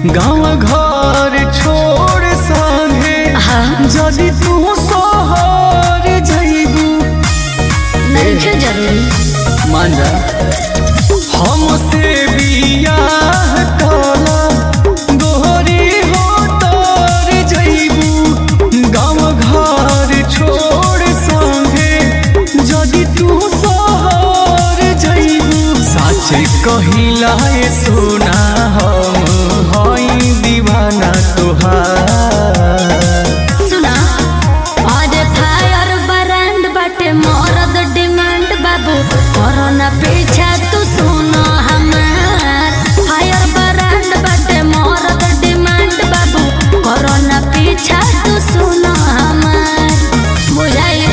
गाँव घर छोड़ संगे हाँ जदि तू शहर जइबू नहीं जरूरी मान जा हमसे बियाह काला गोहरी हो तर जइबू गाँव घर छोड़ संगे जदि तू शहर जइबू सच कहिला ए सोना हम हई दीवाना तोहार सुना और फायर ब्रांड बाटे मरद डिमांड बाबू कोरोना पीछा तू सुनो हमार फायर ब्रांड बाटे मरद डिमांड बाबू कोरोना पीछा तू सुनो हमार बुझाई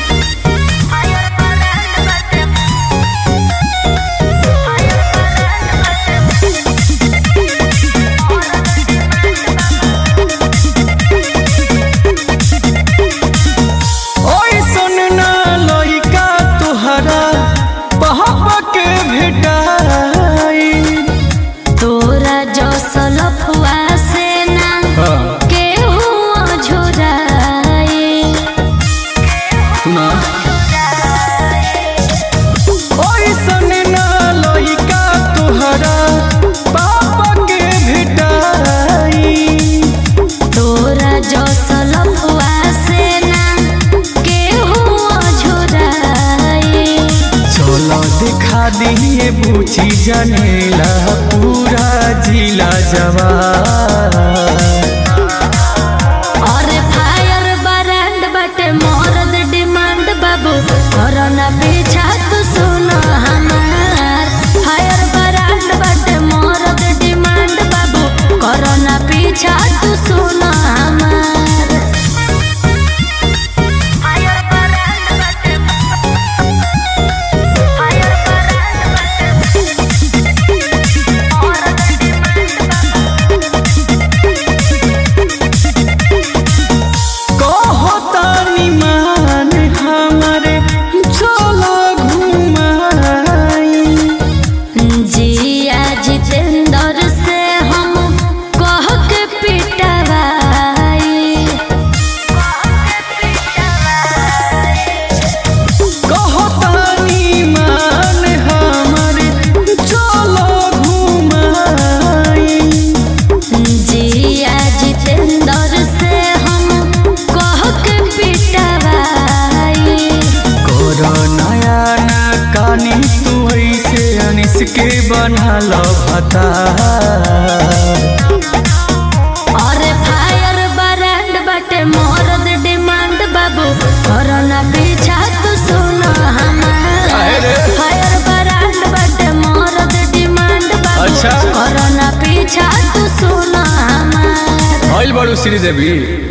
ओइसन ना लइका तोहरा पहप के भेटाई तोरा जो सलफुआ से ना केहू झुराई सुना ओइसन ना लइका तोहरा पाप के भेटाई तोरा जो सलफुआ से ना केहू झुराई चलो दिखा दिए बूची जनेला पूरा जिला जवान और फायर ब्रांड बटे मरद डिमांड बाबू कोरोना पीछा तू सुनो हमार फायर ब्रांड बटे मरद डिमांड बाबू कोरोना पीछा तू सुनो हमार फायर ब्रांड बटे फायर कहो तानी मान हमारे चलो घुमाई जिया जितेंद्र से हम कह के पिटवाई कहो तानी मान हमारे चलो घुमाई जिया जितेंद्र से हम कह के पिटवाई करो नया ना कानी तू ऐसे अनिस के बना लो भता और फायर ब्रांड बटे मरद डिमांड बाबू कोरोना पीछा तू सुनो हमार काहे रे? फायर ब्रांड बटे मरद डिमांड बाबू अच्छा। कोरोना पीछा तू सुनो हमार ऑयल बड़ू श्रीदेवी